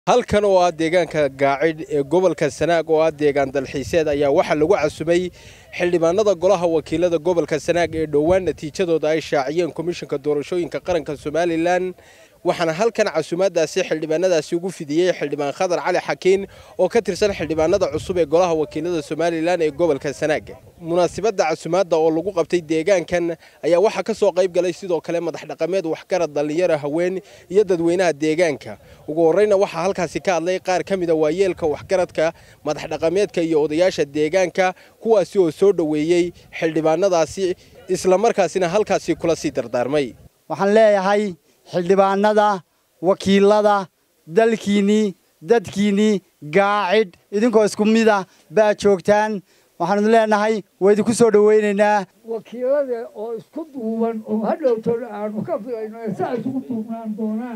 halkan oo ah deegaanka gaacidh ee gobolka sanaag oo ah deegaan dalxiiseed ayaa waxaa lagu casumay xildhibaanada golaha wakiilada gobolka sanaag ee dhowaan natiijadooda ay shaaciyeen komishanka doorashooyinka qaranka somalilan waxaana halkan casumaadaasi xildhibaanadaasi ugu fidiyey xildhibaan khadar cali xakiin oo ka tirsan xildhibaanada cusub ee golaha wakiilada somalilan ee gobolka sanaag munaasibadda casumaadda oo lagu qabtay deegaankan ayaa waxaa ka soo qayb galay sidoo kale madax dhaqameed waxgarad dhallinyaro haween iyo dadweynaha deegaanka ugu horreyna waxaa halkaasi ka hadlay qaar ka mida waayeelka waxgaradka madax dhaqameedka iyo odayaasha deegaanka kuwaasi oo soo dhoweeyey xildhibaanadaasi islamarkaasina halkaasi kula sii dardaarmay waxaan leeyahay xildhibaanada wakiilada dalkiinnii dadkiinnii gaacidh idinkoo isku mida baa joogtaan waxaanu leenahay waa idinku soo dhowaynaynaa wakiilada oo isku duuban oo hadhowtona aanu ka filayno ee saa isugu duubnaan doonaan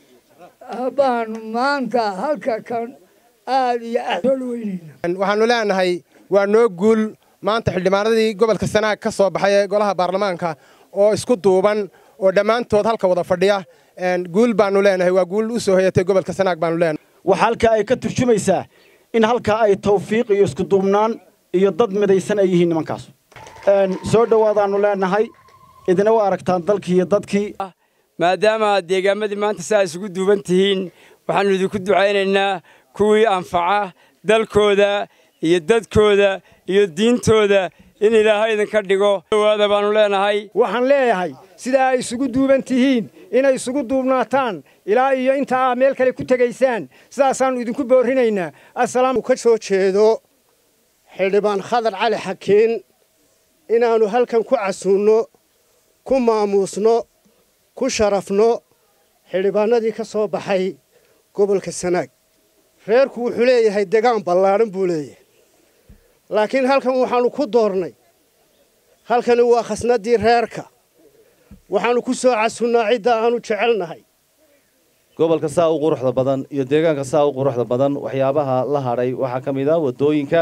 baanu maanta halka kan aad iyo aad soo dhaweynayna waxaanu leenahay waa noo guul maanta xildhibaanadii gobolka sanaag ka soo baxay ee golaha baarlamaanka oo isku duuban oo dhammaantood halka wada fadhiya guul baanu leenahay waa guul u soo hoyatay gobolka sanaag baanu leenahay waxa halkaa ay ka turjumaysaa in halkaa ay tawfiiq iyo iskuduubnaan iyo dad midaysan ay yihiin nimankaas soo dhowaadaannu leenahay idina waa aragtaan dalkii iyo dadkii maadaama aad deegaamadii maanta saa isugu duuban tihiin waxaannu idinku ducaynaynaa kuwii anfaca dalkooda iyo dadkooda iyo diintooda in ilaahay idinka dhigo dhowaada baannu leenahay waxaan leeyahay sidaa ay isugu duuban tihiin inay isugu duubnaataan ilaa iyo inta aa meel kale ku tegaysaan sidaasaannu idinku boorrinaynaa asalaam ka soo jeedo xildhibaan khadar cali xakiin inaannu halkan ku casuunno ku maamuusno ku sharafno xildhibaanadii ka soo baxay gobolka sanaag reerku wuxuu leeyahay degaan ballaadhan buu leeyahay laakiin halkan waxaannu ku doornay halkani waa khasnaddii reerka waxaannu ku soo casunnaa cidda aannu jecelnahay gobolka saa u quruxda badan iyo deegaanka saa u quruxda badan waxyaabaha la hadhay waxaa ka mid ah waddooyinka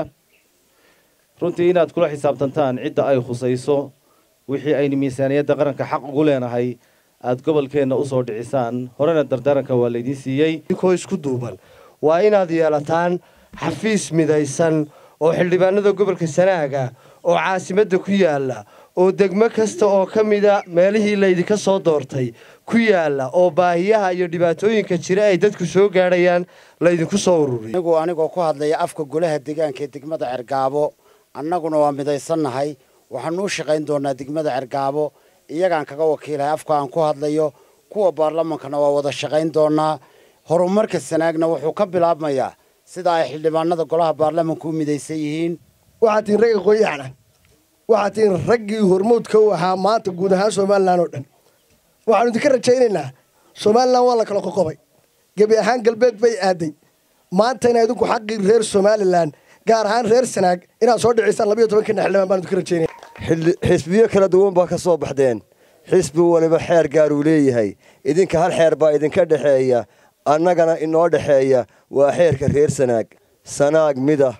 runtii inaad kula xisaabtantaan cidda ay khusayso wixii aynu miisaaniyadda qaranka xaq ugu leenahay aad gobolkeenna u soo dhicisaan horena dardaaranka waa laydiin siiyey inkoo isku duuban waa inaad yeelataan xafiis midaysan oo xildhibaanada gobolka sanaaga oo caasimadda ku yaalla oo degmo kasta oo ka mida meelihii laydinka soo doortay ku yaalla oo baahiyaha iyo dhibaatooyinka jira ay dadku soo gaadhayaan laydinku soo ururiy anigu anigoo ku hadlaya afka golaha deegaanka ee degmada cergaabo annaguna waa midaysannahay waxaanu u shaqayn doonaa degmada cergaabo iyagaan kaga wakiilahay afka aan ku hadlayo kuwa baarlamaankana waa wada shaqayn doonaa horumarka sanaagna wuxuu ka bilaabmayaa sida ay xildhibaanada golaha baarlamaanka u midaysan yihiin waxaad tihiin ragga qoyaxna waxaad tihiin raggii hormuudka u ahaa maanta guud ahaan somalilan oo dhan waxaanu idinka rajaynaynaa somalilan waa la kala qoqobay gebi ahaan galbeed bay aaday maanta ina idinku xaqii reer somalilan gaar ahaan reer sanaag inaad soo dhicisaan labayo tobankana xildhibaan baan idinka rajaynaya xisbiyo kala duwan baa ka soo baxdeen xisbi waliba xeer gaar uu leeyahay idinka hal xeer baa idinka dhexeeya annagana inoo dhexeeya waa xeerka reer sanaag sanaag midah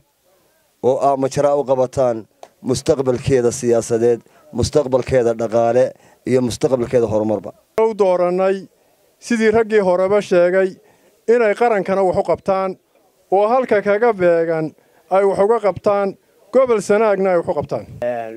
oo aa majaraa u qabataan mustaqbalkeeda siyaasadeed mustaqbalkeeda dhaqaale iyo mustaqbalkeeda horumarba u doorannay sidii raggii horeba sheegay inay qarankana wax u qabtaan oo halka kaga beegan ay wax uga qabtaan gobol sanaagna ay wax u qabtaan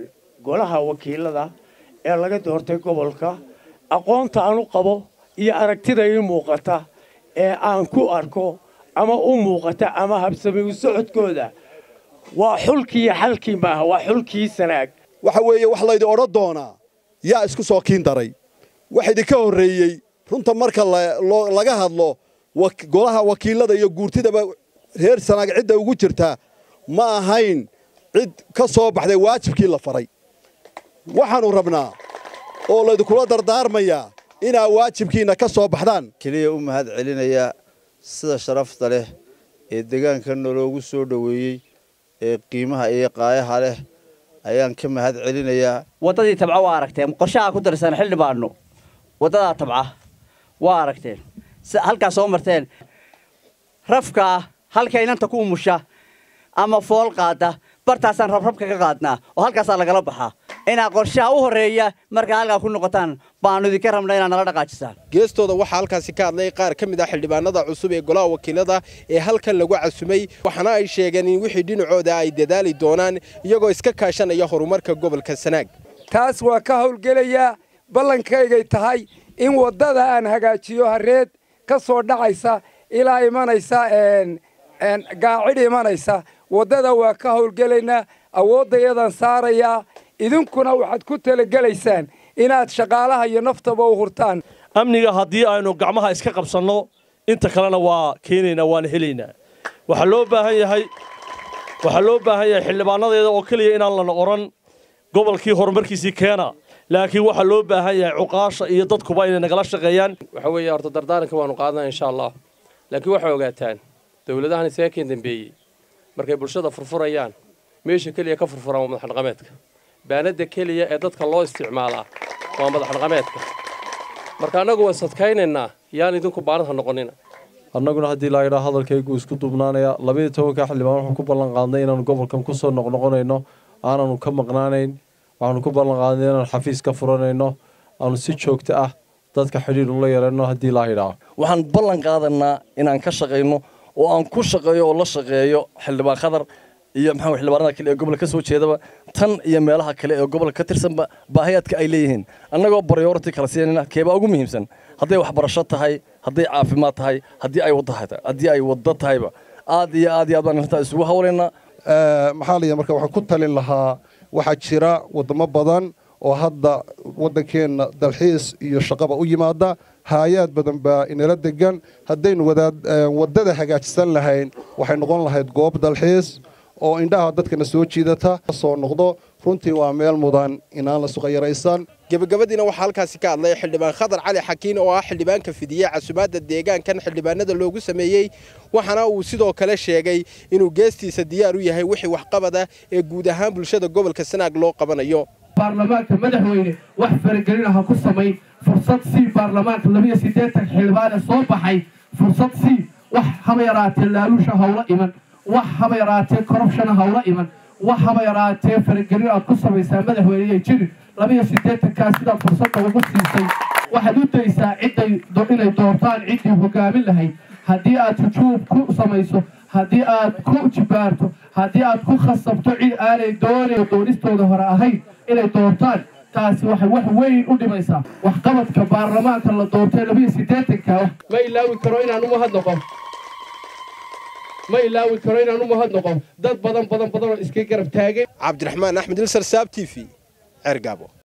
golaha wakiilada ee laga doortay gobolka aqoonta aan u qabo iyo aragtida ii muuqata ee aan ku arko ama u muuqata ama habsami u socodkooda waa xulkii xalkii maaha waa xulkii sanaag waxa weeye wax laydin odhan doonaa yaa isku soo kiin daray wax idinka horreeyey runta marka laga hadlo golaha wakiilada iyo guurtidaba reer sanaag cidda ugu jirta ma ahayn cid ka soo baxday waajibkii la faray waxaannu rabnaa oo laydinkula dardaarmayaa inaa waajibkiinna ka soo baxdaan keliya u mahad celinaya sida sharafta leh ee deegaankanna loogu soo dhoweeyey ee qiimaha iyo qaayaha leh ayaan ka mahad celinayaa waddadii tabca waa aragteen qorshaha ku darsan xildhibaanno waddadaa tabca waa aragteen halkaa soo marteen rafkaa halka inanta ku umusha ama fool qaada bartaasaan rabrabka ka qaadnaa oo halkaasaa lagala baxaa inaa qorshaha u horreeya markaa halkaa ku noqotaan baannu idinka rabnaa inaad nala dhaqaajisaan geestooda waxaa halkaasi ka hadlay qaar ka mid ah xildhibaanada cusub ee golaha wakiilada ee halkan lagu casumay waxaana ay sheegeen in wixii dhinacooda ay dadaali doonaan iyagoo iska kaashanaya horumarka gobolka sanaag taas waa ka howlgelayaa ballankayday tahay in waddada aan hagaajiyo hareed ka soo dhacaysa ilaa imanaysa gaacid imanaysa waddada waa ka howlgelaynaa awooddayadan saarayaa idinkuna waxaad ku talagelaysaan inaad shaqaalaha iyo naftaba u hurtaan amniga haddii aynu gacmaha iska qabsanno inta kalena waa keenaynaa waana helaynaa waxaa loo baahan yahay waxaa loo baahan yahay xildhibaanadeeda oo keliya inaan lana odhan gobolkii horumarkiisii keena laakiin waxaa loo baahan yahay cuqaasha iyo dadkuba inay nagala shaqeeyaan waxa weeye horta dardaaranka waanu qaadanaa insha allah laakiin waxay ogaataan dowladahan isaga keen dambeeyey markay bulshada furfurayaan meesha keliya ka furfuraan waa madaxdhaqameedka baanadda keliya ee dadka loo isticmaalaa waa madaxdhaqameedka marka annagu waan sadkaynaynaa yaan idinku baanadha noqonina annaguna haddii laa yidhaa hadalkaygu isku dubnaanaya labaiyo tobanka xildhibaan waxaan ku ballan qaadnay inaanu gobolkan ku soo noqnoqonayno aananu ka maqnaanayn waxaanu ku ballan qaadnay inaanu xafiis ka furanayno aanu si joogto ah dadka xidhiir ula yeelanno haddii laa yidhaa waxaan ballan qaadanaa inaan ka shaqayno oo aan ku shaqeeyo oo la shaqeeyo xildhibaan khadar iyo maxaa xildhibaanada kale ee gobolka ka soo jeedaba tan iyo meelaha kale ee gobolka ka tirsanba baahiyaadka ay leeyihiin annagoo priority kala siinayna keebaa ugu muhiimsan hadday waxbarasho tahay hadday caafimaad tahay haddii ay waddo haddii ay waddo tahayba aad iyo aad iyo aad baan arrintaa isugu hawlaynaa maxaa la marka waxaan ku talin lahaa waxaa jira waddamo badan oo hadda waddankeenna dalxiis iyo shaqaba u yimaada haayaad badan baa inala degan haddaynu waddada hagaajisan lahayn waxay noqon lahayd goob dalxiis oo indhaha dadkana soo jiidata soo noqdo runtii waa meel mudan inaan la suqayaraysan gebagabadiina waxaa halkaasi ka hadlay xildhibaan khadar cali xakiin oo ah xildhibaanka fidiyey casumaadda deegaankan xildhibaanada loogu sameeyey waxaana uu sidoo kale sheegay inuu geestiisa diyaar u yahay wixii waxqabada ee guud ahaan bulshada gobolka sanaag loo qabanayo baarlamaanka madaxweyne wax faragelina ha ku samayn fursad sii baarlamaanka labiyo siddeetan xildhibaane soo baxay fursad sii wax haba yaraatee laalusha hawla iman wax haba yaraatee korrubshana hawla iman wax haba yaraatee faragelin aad ku samaysaa madaxweyneyay jirin labiyo siddeetankaa sidaa fursadda ugu siisay waxaad u daysaa cidday inay doortaan ciddii hogaamin lahayd haddii aad hujuub ku samayso haddii aad ku jibaarto haddii aad ku khasabto cid aanay doonayn doonistooda hore ahayn inay doortaan taasi waxay wax weyn u dhimaysaa waxqabadka baarlamaanka la doortay labiyo siddeetanka ma ilaawi karo inaan u mahadnaqo ma ilaawi karo inaan u mahadnaqo dad badan badan badan oo iska garab taagay cabdiraxmaan axmed ilsar saab t v cergaabo